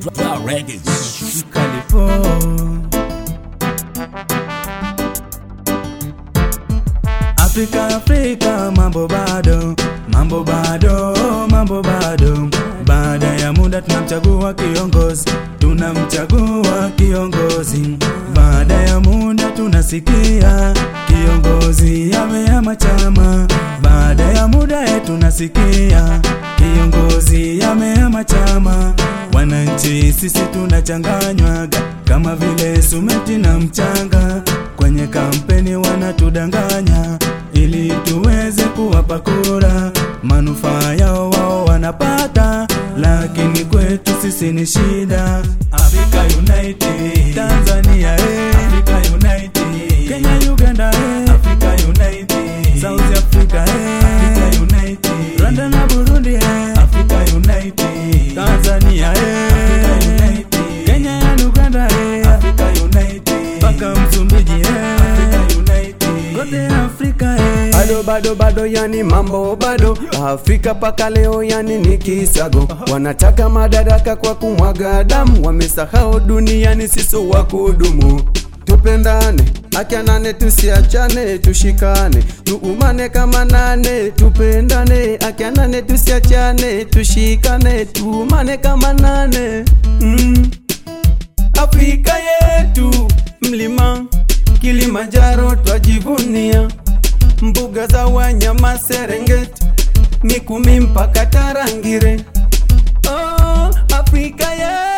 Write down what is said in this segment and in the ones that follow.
Dry Records. Kalipo. Afrika, Afrika, mambo bado, mambo bado, mambo bado. Baada ya muda tunamchagua kiongozi, tunamchagua kiongozi. Baada ya muda tunasikia kiongozi amehama chama. Baada ya muda eh, tunasikia kiongozi amehama chama. Wananchi sisi tunachanganywaga kama vile sumeti na mchanga. Kwenye kampeni wanatudanganya ili tuweze kuwapa kura, manufaa yao wao wanapata, lakini kwetu sisi ni shida. Africa United, Tanzania eh, Africa United, Kenya Uganda eh, Africa United, South Africa eh, Africa United, Rwanda na Burundi eh, Africa United, Tanzania eh, Africa United, Kenya na Uganda eh, Africa United, mpaka Msumbiji eh, Africa United, kote Afrika eh. bado bado bado, yani mambo bado. Afrika paka leo, yani ni kisago. Wanataka madaraka kwa kumwaga damu, wamesahau duniani sisi wa kudumu. Tupendane, akianane, tusiachane, tushikane, tuumane kama nane, tupendane, akianane, tusiachane, tushikane, tuumane kama nane mm. Afrika yetu mlima Kilimanjaro twajivunia, mbuga za wanyama Serengeti, Mikumi mpaka Tarangire. Oh, Afrika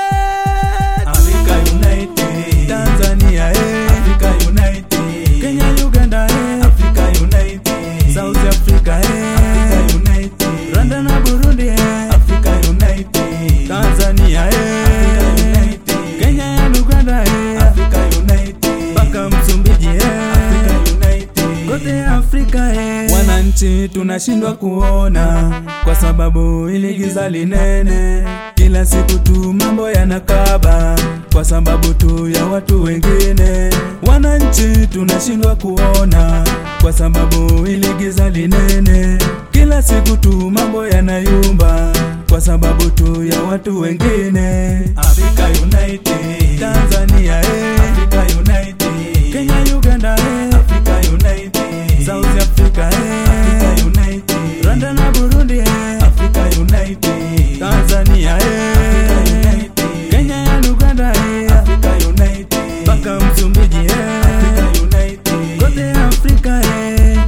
yetu Africa United, Tanzania eh, Africa United, Kenya Uganda eh, Africa United, South Africa eh, Africa United, Rwanda na Burundi eh, Africa United, Tanzania eh, Africa United, Kenya na Uganda eh, Africa United, mpaka Msumbiji eh, Africa United, kote Afrika eh. Wananchi tunashindwa kuona kwa sababu ili giza linene, kila siku tu mambo yanakaba kwa sababu tu ya watu wengine. Wananchi tunashindwa kuona kwa sababu ili giza linene, kila siku tu mambo yanayumba kwa sababu tu ya watu wengine. Africa United, Tanzania eh, Africa United, Kenya Uganda eh, Africa United, South Africa eh, Africa United, Rwanda na Burundi eh, Africa United, Tanzania eh, Africa United, Kenya na Uganda eh, Africa United, mpaka Msumbiji eh, Africa United, kote Afrika eh,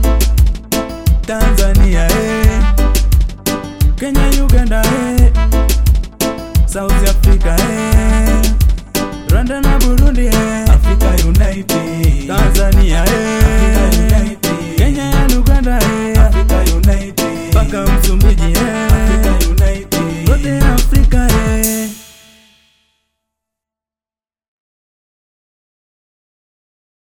Tanzania eh, Kenya Uganda eh, South Africa eh, Rwanda na Burundi eh, Africa United, Tanzania eh, Africa United, Kenya na Uganda eh, Africa United, mpaka Msumbiji eh, Africa United, kote Afrika eh.